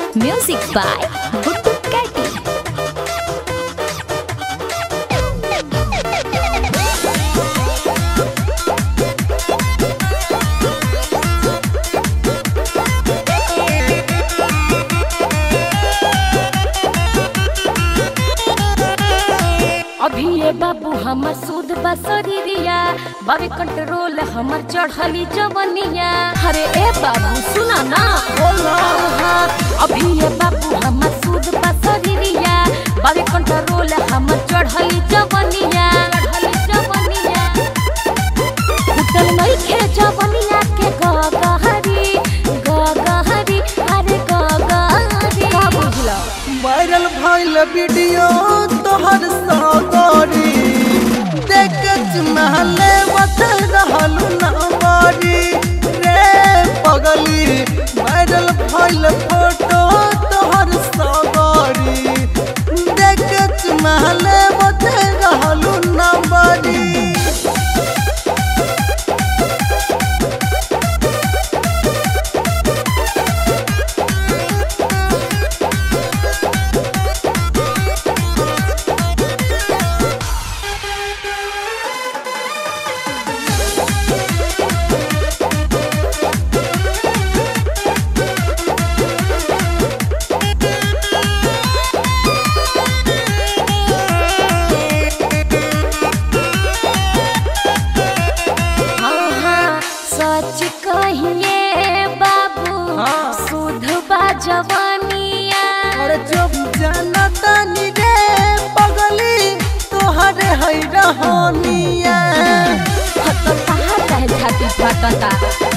Music by Guttu Kati. अभी ये बाबू हमर सूद बसरिया बाबे कंट्रोल हमर चढ़ली जवनिया अरे ए बाबू सुना ना हाँ, अभी ये बाबू हमर सूद बसरिया बाबे कंट्रोल हमर चढ़ली जवनिया चढ़ली जवनिया उतल नहीं खे जवनिया के गगहरी गगहरी अरे गगहरी का बुझला वायरल भइल वीडियो तोहर सगरी देख महले बत रहलू नंबरी रे पगली वायरल भइल फोटो तोहर सगरी देख महले बत रहलू नंबरी हाँ, सच कहिए बाबू हाँ। सुध बा जवानिया और जब जनता रे पगली तोहरे है रहनिया तो कहाँ कहे छाती फटता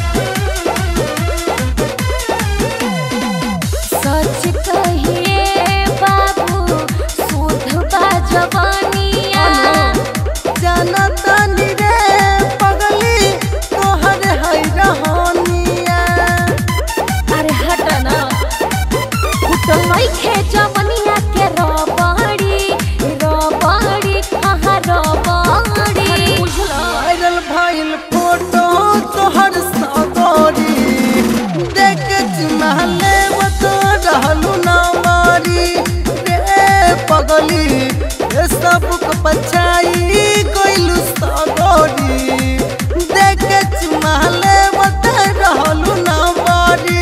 सच कहिए बाबू सुध बा जवानिया जनता रे पगली तोहरे है रहनिया अरे हट ना तो नहीं खे जवनिया के रबड़ी रबड़ी हाँ रबड़ी बुझला वायरल भइल फोटो तोहर सगरी देख महले बत रहलू ना मारी रे पगली ये सब को पछाई कोइलू सगरी देख महले बत रहलू ना मारी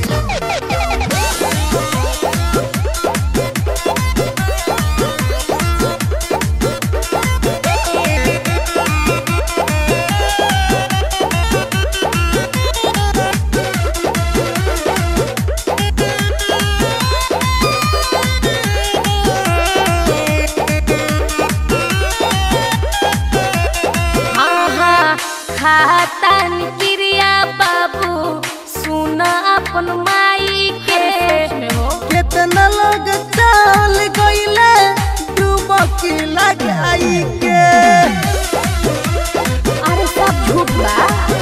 हाँ खातन क्रिया बाबू सुन अपन माई के कितना लोग चाल गईले डुबकी लगाई के अरे सब झूठ बा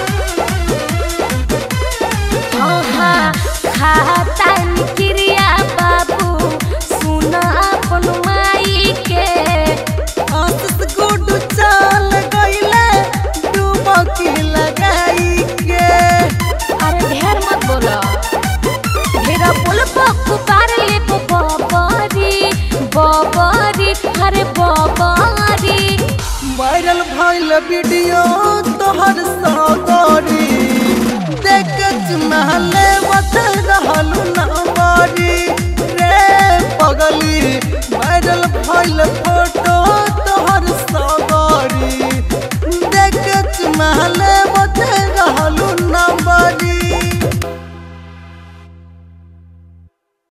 हाँ हाँ खातन क्रिया बाबू सुन अपन माई के आशीष गुड चाल गईले डुबकी लगाई के अरे ढेर मत बोलो ढेर बोल पुकार ले बबरी बबरी अरे बबरी वायरल भइल वीडियो तोहर सगरी देख महले बत रहल